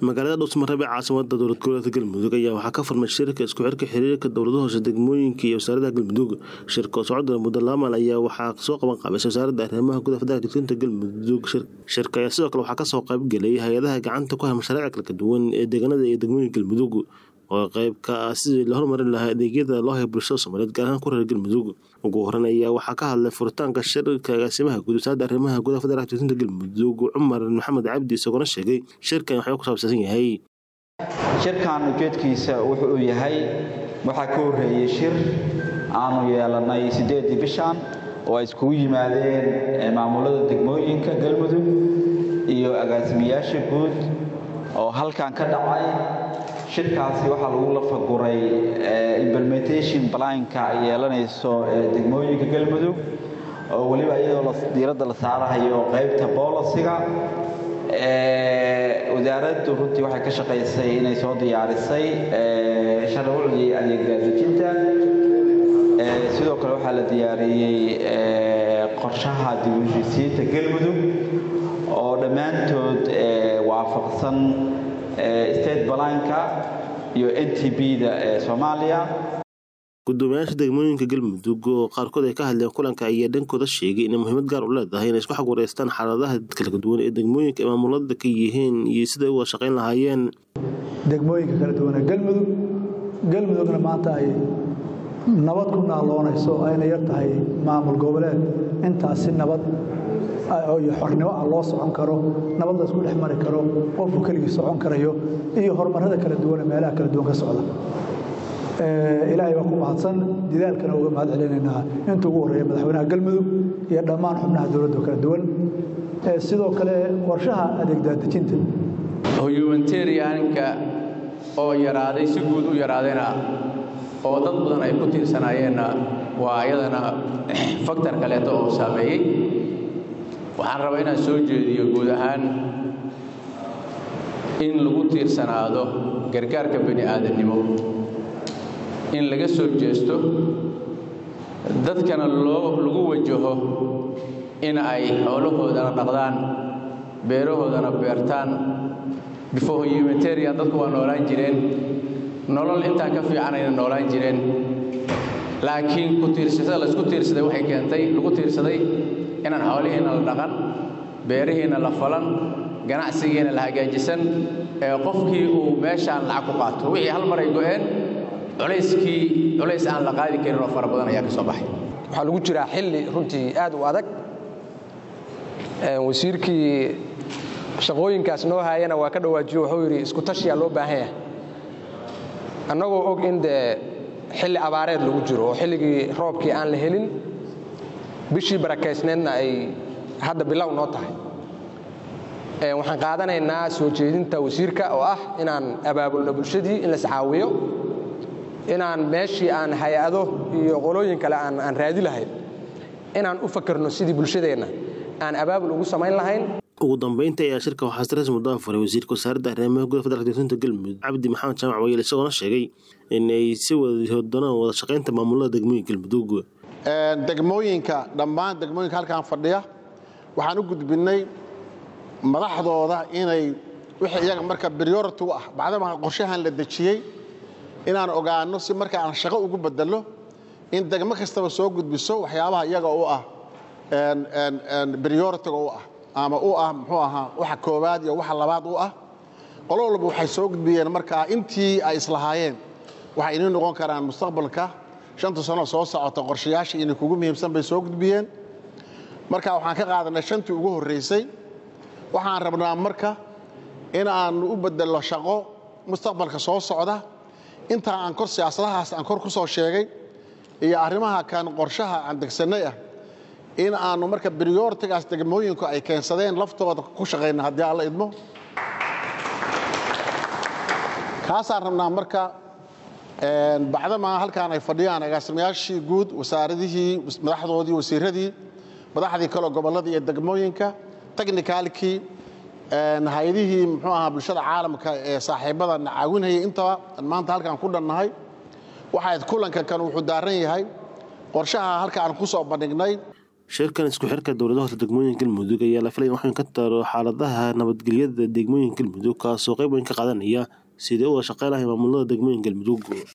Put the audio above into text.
magaalada dhuusmareb ee caasimada dowlad goboleedka galmudug ayaa waxaa ka furmay shirka isku xirka xiriirka dowlada hoose degmooyinka iyo wasaaradaha galmudug shirka oo socda muddo laamal ayaa waxaa soo qaban qaabisay wasaaradda arrimaha gudaha federaalka degsinta galmudug shirka ayaa sidoo kale waxaa kasoo qaybgelay hay-adaha gacanta ku haya mashaariic kala duwan ee deegaanada iyo degmooyinka galmudug oo qayb ka ah sidii la horumarin lahaa adeegyada loo haya bulshada soomaaliyeed gaar ahaan ku reer galmudug ugu horeyn ayaa waxaa ka hadlay furitaanka shirka agaasimaha guud wasaaradda arrimaha gudaha federaalka degsinta galmudug cumar maxamed cabdi isagoona sheegay shirkan waxuu ku saabsansan yahay shirkan ujeedkiisa wuxuu yahay waxaa ka horreeyey shir aanu yeelanay siddeedii bishan oo ay iskugu yimaadeen maamulada degmooyinka galmudug iyo agaasimayaasha guud oo halkan ka dhacay shirkaasi waxaa lagu lafaguray implementation blanka ay yeelanayso degmooyinka galmudug oo weliba iyadoo diiradda la saarahayo qaybta boolisiga wasaaraddu runtii waxay ka shaqaysay inay soo diyaarisay sharcigii adeeggaadejinta sidoo kale waxaa la diyaariyey qorshaha dib-u-heshiisiinta galmudug oo dhammaantood waafaqsan state balanka iyo n t b-da ee soomaaliya gudoomiyaasha degmooyinka galmudug oo qaarkood ay ka hadleen kulanka ayaa dhankooda sheegay inay muhiimad gaar u leedahay inay isku xag wareystaan xaaladaha kala duwan ee degmooyinka ay maamulada ka yihiin iyo siday u wada shaqayn lahaayeen degmooyinka kala duwan ee galmudug galmudugna maanta ay nabad ku naaloonayso ayna yar tahay maamul goboleed intaasi nabad iyo xornimo ah loo socon karo nabad la isku dhex mari karo qofku keligii socon karayo iyo horumarada kala duwan ee meelaha kala duwan ka socda ilaahay waa ku mahadsan didaalkana uga mahad celinaynaa inta ugu horreeya madaxweynaha galmudug iyo dhammaan xubnaha dowladda kala duwan sidoo kale qorshaha adeegdaadejinta humanitarianka oo yaraaday si guud u yaraadayna oo dad badan ay ku tiirsanayeenna waa iyadana faktor kaleeto oo saameeyey waxaan rabaa inaan soo jeediyo guud ahaan in lagu tiirsanaado gargaarka bani aadamnimo in laga soo jeesto dadkana loo lagu wajaho in ay xoolahoodana dhaqdaan beerahoodana beertaan before humanitarian dadku waa noolaan jireen nolol intaan ka fiicanayna noolaan jireen laakiin ku tiirsashada laysku tiirsaday waxay keentay lagu tiirsaday inaan xoolihiina la dhaqan beerihiina la falan ganacsigiina la hagaajisan ee qofkii uu meeshaan lacag ku qaato wixii hal mar ay go'een culayskii culays aan la qaadi karin oo fara badan ayaa ka soo baxay waxaa lagu jiraa xilli runtii aad u adag wasiirkii shaqooyinkaas noo haayana waa ka dhawaajiyo wuxuu yidhi isku tashiyaa loo baahan yahay annagoo og in dee xilli abaareed lagu jiro oo xilligii roobkii aan la helin bishii barakaysneedna ay hadda bilow noo tahay waxaan qaadanaynaa soo jeedinta wasiirka oo ah inaan abaabulno bulshadii in laiscaawiyo inaan meeshii aan hay-ado iyo qolooyin kale aan raadi lahayn inaan u fakerno sidii bulshadeenna aan abaabul ugu samayn lahayn ugu dambeynta ayaa shirka waxaa stress muddaa furay wasiirka wasaaradda arrimaha gudaha federaalka degsinta galmudug cabdi maxamed jaamac wayel isagoona sheegay in ay si wada doonaan wada shaqaynta maamulada degmooyinka galmudug degmooyinka dhammaan degmooyinka halkaan fadhiya waxaan u gudbinnay madaxdooda inay wixii iyaga marka priority u ah bacdama qorshahan la dejiyey inaan ogaanno si marka aan shaqo ugu bedello in degmo kastaba soo gudbiso waxyaabaha iyaga u ah prioritiga u ah ama u ah muxuu ahaa waxa koowaad iyo waxa labaad u ah qolo walba waxay soo gudbiyeen markaa intii ay islahaayeen waxay inii noqon karaan mustaqbalka shanta sano soo socota qorshayaasha inay kugu muhiimsan bay soo gudbiyeen marka waxaan ka qaadanay shantii ugu horraysay waxaan rabnaa marka in aanu u bedello shaqo mustaqbalka soo socda intaa aan kor siyaasadahaas aan kor ku soo sheegay iyo arrimaha kan qorshaha aan degsannay ah in aanu marka briyortigaas degmooyinku ay keensadeen laftooda ku shaqayna haddii aan la idmo kaasaan rabnaa marka bacdamaa halkaan ay fadhiyaan agaasimayaashii guud wasaaradihii madaxdoodii wasiiradii madaxdii kaleo gobolladii iyo degmooyinka technicalkii hay-adihii muxuu ahaa bulshada caalamka ee saaxiibada na caawinhayay intaba aan maanta halkaan ku dhannahay waxayd kulanka kan wuxuu daaran yahay qorshaha halka aan ku soo bandhignay shirkan isku xirka dowladaha hoose degmooyinka galmudug ayaa la filaya in wax weyn ka taro xaaladaha nabadgelyada degmooyinka galmudug kaasoo qayb weyn ka qaadanaya sidii uga shaqey lahay maamulada degmooyinka galmudug